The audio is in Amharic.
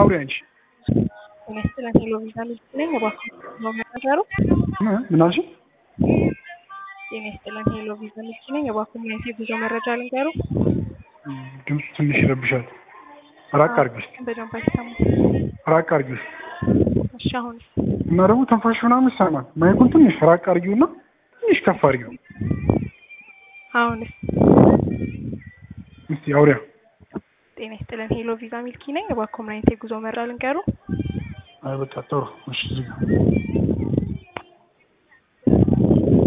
አውሪ አንቺ ጤና ይስጥልን ሄሎ ቪዛ ልጅ ነኝ። እባክዎ ነው መናገሩ? ምን አልሽኝ? ጤና ይስጥልን ሄሎ ቪዛ ልጅ ነኝ። እባክዎ ምን አይነት የጉዞ መረጃ ልንገሩ? ድምፁ ትንሽ ይረብሻል። ራቅ አድርጊ ውስጥ በደንብ አይሰማም። ራቅ አድርጊ ውስጥ እሺ አሁንስ? እና ደግሞ ተንፋሽ ምናምን ይሰማል። ማይኩን ትንሽ ራቅ አድርጊውና ትንሽ ከፍ አድርጊው አሁንስ? እስቲ አውሪያ ጤና ይስጥልን ሄሎ ቪዛ ሚልኪ ነኝ። እባክዎ ምን አይነት የጉዞ መረጃ ልንገሩ? አይ በቃ ጥሩ እሺ እዚህ ጋር